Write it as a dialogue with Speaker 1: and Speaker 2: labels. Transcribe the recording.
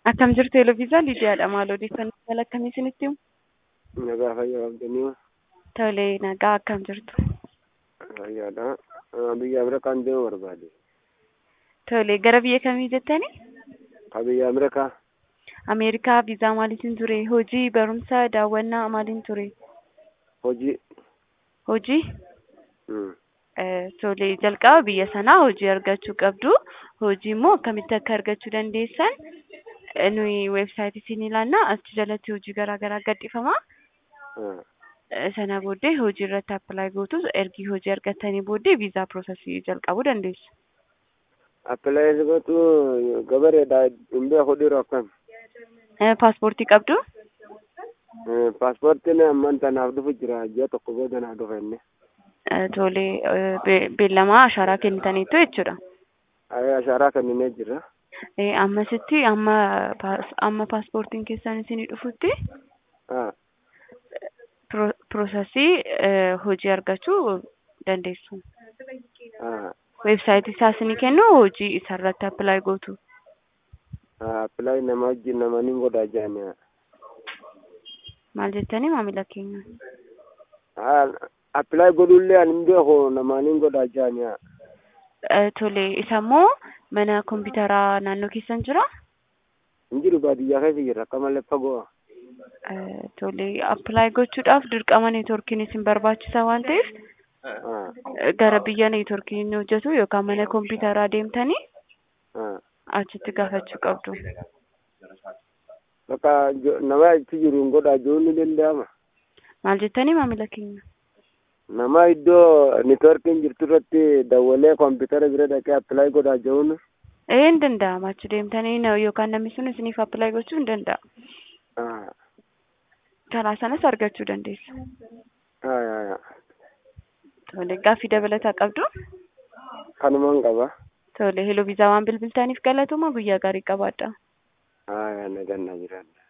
Speaker 1: Akkam jirtu Eloviisaa Lidiyaadha. Maal odeeffannoo mala akkamii isinitti himu?
Speaker 2: Nagaa fayyaa qabdanii
Speaker 1: Tolee, nagaa akkam jirtu?
Speaker 2: fayyaadha. Biyya Ameerikaan deemuu barbaade.
Speaker 1: Tolee, gara biyya kamii jettanii?
Speaker 2: Ka biyya Ameerikaa
Speaker 1: Ameerikaa viizaa maaliitiin ture? Hojii, barumsa, daawwannaa maaliin ture?
Speaker 2: hojii.
Speaker 1: Hojii?
Speaker 2: Mm.
Speaker 1: Eh, Tolee, jalqaba biyya sanaa hojii argachuu qabdu. Hojii immoo akkamitti akka argachuu dandeessan eh, nuyi weebsaayitii isin ilaannaa achi jalatti hojii garaa garaa gadhiifama.
Speaker 2: Ah.
Speaker 1: Eh, Sana booddee hojii irratti appilaayi gootu ergi hojii argattanii booddee viizaa piroosesii jalqabuu dandeessu.
Speaker 2: Appilaayi gootu gabareedha. Hin beeku dhiiroo akkam.
Speaker 1: Eh, Paaspoortii qabdu?
Speaker 2: Paaspoortiin ammaan tanaaf dhufu jira. Ji'a tokko booda naaf dhufa inni.
Speaker 1: Eh, Tolee, eh, be- beellamaa ashaaraa kennitaniitu jechuudha.
Speaker 2: Ayyaa ashaaraa kenninee jira.
Speaker 1: Eh, Ammasitti amma paas- amma paaspoortiin keessan isinii dhufutti
Speaker 2: Ah.
Speaker 1: pro- piroosesii eh, hojii argachuu dandeessu.
Speaker 2: Ah.
Speaker 1: Weebsaayitii isaa isinii kennu hojii isarratti appilaayi gootu.
Speaker 2: Ah. Appilaayi nama wajjin nama ni godhaa jedhani.
Speaker 1: Maal jettanii maamila keenya?
Speaker 2: Ah. Appilaayi godhullee ani hin beeku nama ni godhaa jedhani.
Speaker 1: Eh, Tolee, isa immoo mana kompiitaraa naannoo keessan jira?
Speaker 2: Hin jiru baadiyyaa keessa jira. Akka malee fagoo.
Speaker 1: Eh, Tolee, appilaayi gochuudhaaf dirqama neetworkiin isin barbaachisa waan ta'eef
Speaker 2: Ah.
Speaker 1: eh, gara biyya neetworkiin hojjetu yookaan mana kompiitaraa deemtanii
Speaker 2: Ah.
Speaker 1: achitti gaafachuu qabdu.
Speaker 2: Bakka jo- nama achi jiru hin godhaa jechuun ni danda'ama.
Speaker 1: Maal jettanii maamila keenya?
Speaker 2: Nama iddoo neetworkiin jirtu irratti dawwalee kompiitara bira dhaqee appilaayi godhaa jechuun.
Speaker 1: Ee hin danda'ama achi deemtanii na- yookaan namni sun isiniif appilaayi gochuu hin danda'a.
Speaker 2: Ah.
Speaker 1: Karaa sanas argachuu dandeessu.
Speaker 2: Ah. ah, ah.
Speaker 1: Tolee, gaaffii dabalataa qabdu?
Speaker 2: Kanumaan qaba.
Speaker 1: Tolee, heloo viizaa waan bilbiltaniif galatuma guyyaa gaarii qabaadha.
Speaker 2: Ah. Nagaan na jiraadha.